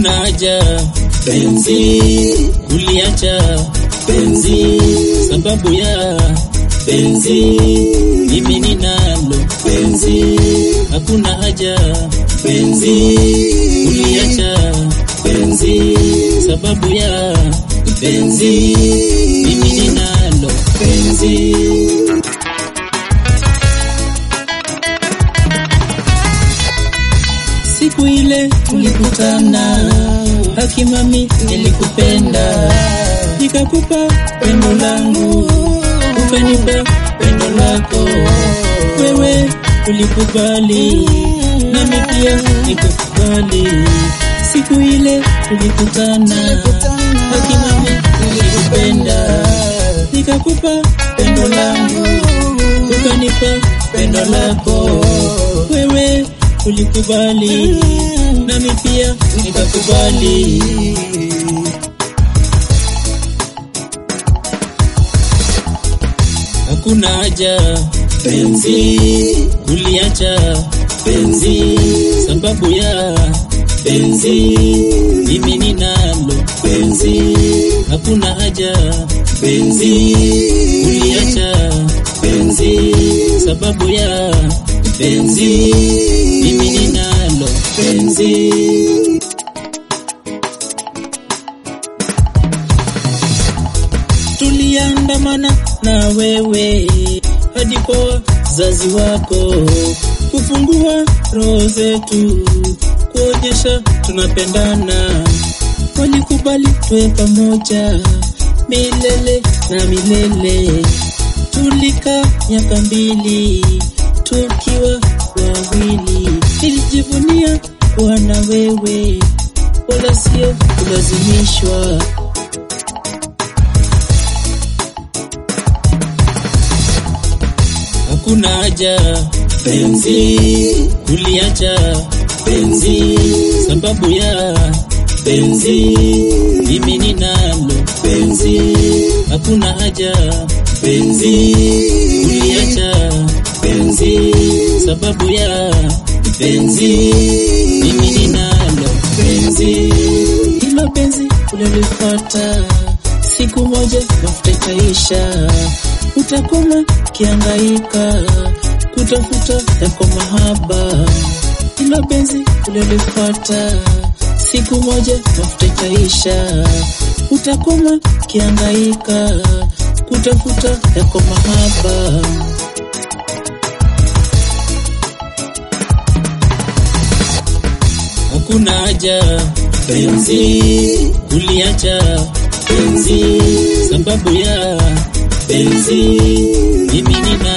hakuna haja penzi kuliacha penzi sababu ya penzi mimi ninalo penzi hakuna haja penzi kuliacha penzi sababu ya penzi mimi ninalo penzi siku ile tulikutana, hakimami nilikupenda, nikakupa pendo langu, ukanipa pendo lako, wewe ulikubali, nami pia nikakubali. Siku ile tulikutana, hakimami nilikupenda, nikakupa pendo langu, ukanipa pendo lako, wewe ulikubali nami pia nikakubali. Hakuna haja penzi kuliacha penzi sababu ya penzi mimi ninalo penzi. Hakuna haja penzi kuliacha penzi sababu ya penzi mimi ninalo penzi. Tuliandamana na wewe hadi kwa wazazi wako, kufungua roho zetu, kuonyesha tunapendana. Walikubali tuwe pamoja milele na milele. Tulikaa miaka mbili tukiwa wawili, nilijivunia kuwa na wewe, wala sio kulazimishwa. Hakuna haja penzi kuliacha penzi sababu ya penzi mimi ninalo penzi. Hakuna haja penzi kuliacha penzi sababu ya penzi mimi ninalo penzi. Hilo penzi ulilipata siku moja mafuta itaisha, utakoma kiangaika kutafuta yako mahaba. Hilo penzi ulilipata siku moja mafuta itaisha, utakoma kiangaika kutafuta yako mahaba. Hakuna haja penzi kuliacha penzi sababu ya penzi mimi nina